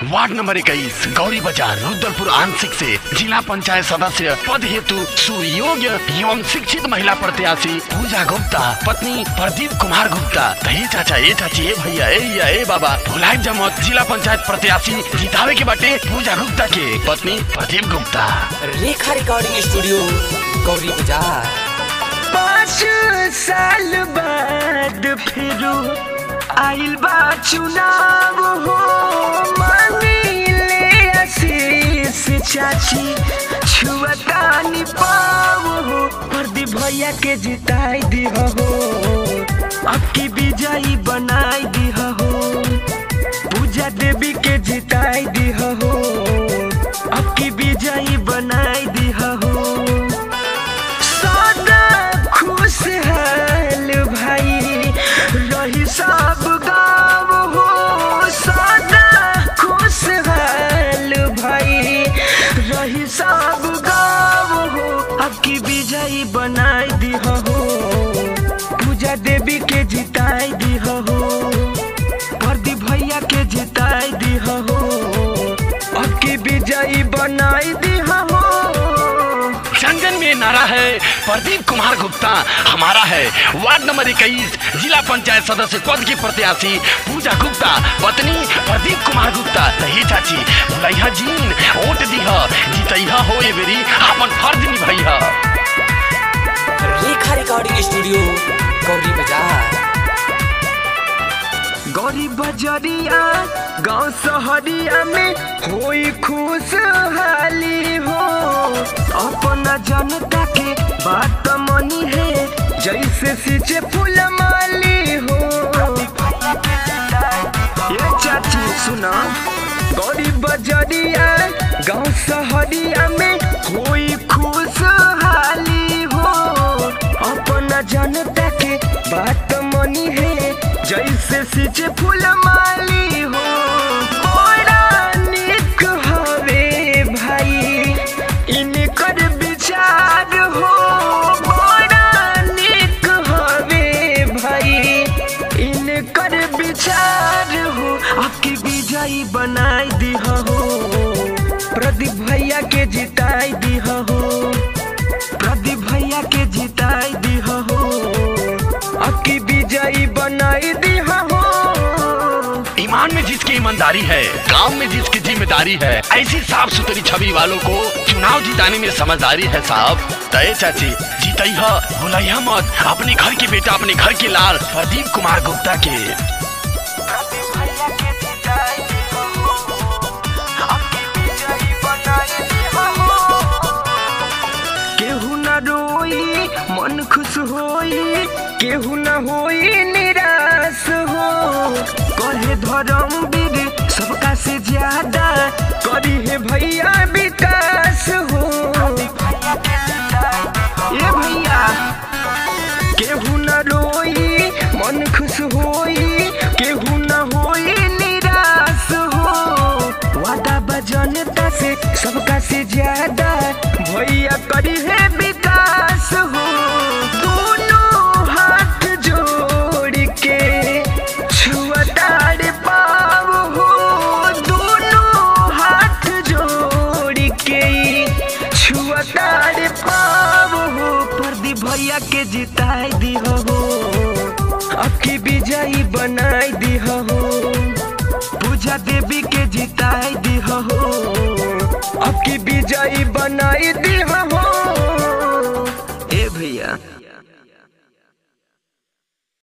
ward number इक्कीस गौरी बाजार रुद्रपुर आंशिक से जिला पंचायत सदस्य पद हेतु सुयोग्य एवं शिक्षित महिला प्रत्याशी पूजा गुप्ता पत्नी प्रदीप कुमार गुप्ता त ए चाचा ए चाची ए भैया ए या ए बाबा भुलाइ जमत जिला पंचायत प्रत्याशी जितावे के बाटे पूजा गुप्ता के पत्नी प्रदीप गुप्ता रेखा रिकॉर्डिंग स्टूडियो गौरी बाजार पाँच साल बाद फिर आइल बा चुनाव हो मांगिले आशीष चाची छुअतानी पाव हो प्रदीप भैया के जिताई दिह हो अब की विजयी बनाई दिह हो पूजा देवी के जिताई दिह हो अब की विजयी बनाई दिह हो सदा खुशहाल भाई रही सब गाँव हो सदा खुशहाल भाई रही सब गाँव हो अब की विजयी बनाई दिह हो पूजा देवी के जिताई दिह हो प्रदीप भैया के जिताई दिह हो अब की विजयी बनाई दिह हो जंगल में नारा है प्रदीप कुमार गुप्ता हमारा है वार्ड नंबर इक्कीस जिला पंचायत सदस्य पद की प्रत्याशी पूजा गुप्ता पत्नी प्रदीप कुमार गुप्ता तही चाची भुलैया जीन वोट दीह जीतैहा हो ये बेरी अपन फर्ज निभैहा रेखा रिकॉर्डिंग स्टूडियो गौरी बाजार गरीब बजरिया गांव शहरिया में होई खुशहाली हो अपना जनता के बात मनी है जैसे सींचे फूल माली हो ये चाची सुना गरीब बजरिया गांव शहरिया में होई खुशहाली हो अपना जनता के बात मनी है जैसे सींचे फूल माली हो बड़ा निक हवे भाई इनकर विचार हो बड़ा निक हवे भाई इनकर विचार हो आपकी विजयी बनाई दिह हो प्रदीप भैया के जिताई दिह हो प्रदीप भैया के जिताई दिह हो आपकी विजयी बनाई दिह हो ईमान में जिसकी ईमानदारी है काम में जिसकी जिम्मेदारी है ऐसी साफ सुथरी छवि वालों को चुनाव जिताने में समझदारी है साहब तय चाची जीतैहा भुलैया मत अपने घर के बेटा अपने घर के लाल प्रदीप कुमार गुप्ता के प्रदीप भैया के जिताई दिह हो आपकी विजयी बनाई दिह हो केहू न रोई मन खुश होई केहू न होई निराश हो कहे धर्मवीर सबका से ज्यादा करी है भैया विकास हो ये भैया केहू न रोई मन खुश होई केहू न होई निराश हो वादा बजनता से सबका से ज्यादा भैया करी है विकास हो दोनों हाथ जोड़ के छुअतार पाव हो दोनों हाथ जोड़ के छुअतार पाव हो प्रदीप भैया के जिताई दिह हो अब की विजयी बनाई दिह हो पूजा देवी के जिताई दिह हो अब की विजयी बनाई दी